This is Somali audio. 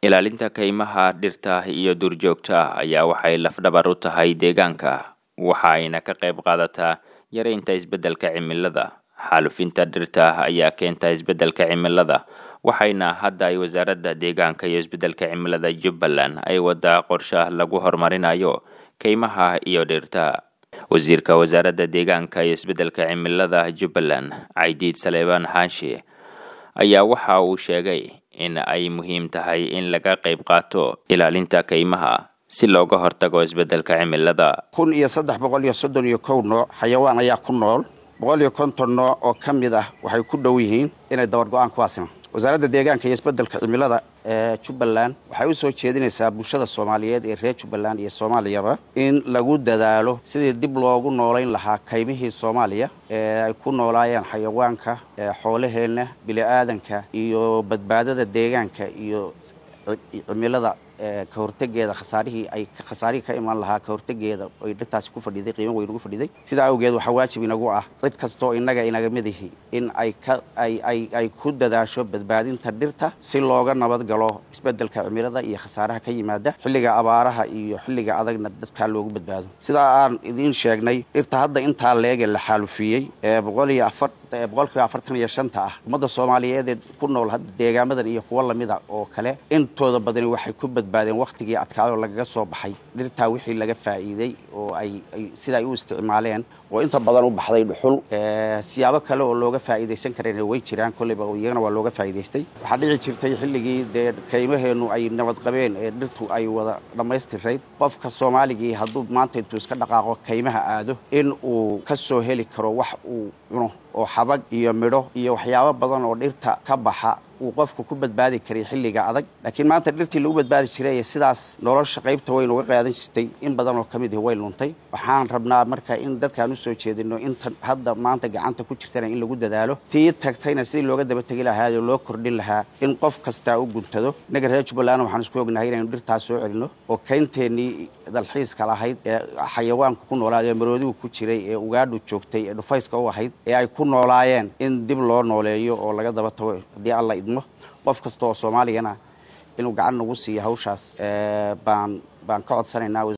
ilaalinta kaymaha dhirta iyo duurjoogta ah ayaa waxay lafdhabar u tahay deegaanka waxa ayna ka qayb qaadataa yareynta isbeddelka cimilada xaalufinta dhirta ayaa keenta isbeddelka cimilada waxayna hadda ay wasaaradda deegaanka iyo isbeddelka cimilada jubbaland ay wadaa qorshe lagu horumarinayo kaymaha iyo dhirta wasiirka wasaaradda deegaanka iyo isbeddelka cimilada jubbaland caydiid saleebaan xaashi ayaa waxa uu sheegay in ay muhiim tahay in laga qayb qaato ilaalinta kaymaha si looga hortago isbeddelka cimilada kun iyo saddex boqol iyo soddon iyo kow nooc xayawaan ayaa ku nool boqol iyo konton nooc oo ka mid ah waxay ku dhow yihiin inay dabar go-aan kuwaasina wasaaradda deegaanka iyo isbeddelka cimilada ee jubbaland waxay u soo jeedinaysaa bulshada soomaaliyeed ee reer jubbaland iyo soomaaliyaba in lagu dadaalo sidii dib loogu noolayn lahaa kaymihii soomaaliya ee ay ku noolaayeen xayawaanka xoolaheenna bili-aadanka iyo badbaadada deegaanka iyo cimilada ka hortegeeda khasaarihii ay khasaarihii ka imaan lahaa ka hortegeeda ay dhirtaasi ku fadhiday qiimo weyn ugu fadhiday sidaa awgeed waxaa waajib inagu ah cid kastoo innaga inaga midihi in ay ka ay ay ay ku dadaasho badbaadinta dhirta si looga nabad galo isbeddelka cimilada iyo khasaaraha ka yimaada xilliga abaaraha iyo xilliga adagna dadkaa loogu badbaado sidaa aan idiin sheegnay dhirta hadda intaa leege la xaalufiyey ee boqol iyo afar boqolkiiba afartan iyo shanta ah ummadda soomaaliyeed ku nool hadda deegaamadan iyo kuwo lamida oo kale intooda badani waxay ku badbaadeen wakhtigii adkaayoo lagaga soo baxay dhirtaa wixii laga faa'iiday oo ay sida ay u isticmaaleen oo inta badan u baxday dhuxul siyaabo kale oo looga faa'iidaysan karayna way jiraan kolleyba iyagana waa looga faa'iidaystay waxaa dhici jirtay xilligii dee kaymaheennu ay nabad qabeen ee dhirtu ay wada dhammaystirayd qofka soomaaligii hadduu maanta intuu iska dhaqaaqo kaymaha aado in uu ka soo heli karo wax uu cuno oo xabag iyo midho iyo waxyaabo badan oo dhirta ka baxa uu qofku ku badbaadi karay xilliga adag laakiin maanta dhirtii lagu badbaadi jiray ee sidaas nolosha qaybta weyn uga qaadan jirtay in badan oo ka mid ihi way luntay waxaan rabnaa marka in dadkaan u soo jeedino inta hadda maanta gacanta ku jirtana in lagu dadaalo tii tagtayna sidii looga daba tegi lahaa oo loo kordhin lahaa in qof kastaa u guntado innaga reer jubbaland waxaan isku ognahay inaynu dhirtaas soo celino oo kaynteenii dalxiiska lahayd ee xayawaanku ku noolaad ee maroodigu ku jiray ee ugaadhu joogtay ee dhufayska u ahayd ee ay ku noolaayeen in dib loo nooleeyo oo laga daba tago haddii alla idmo qof kasta oo soomaaligana inuu gacan nagu siiyo hawshaas baan baan ka codsanaynaa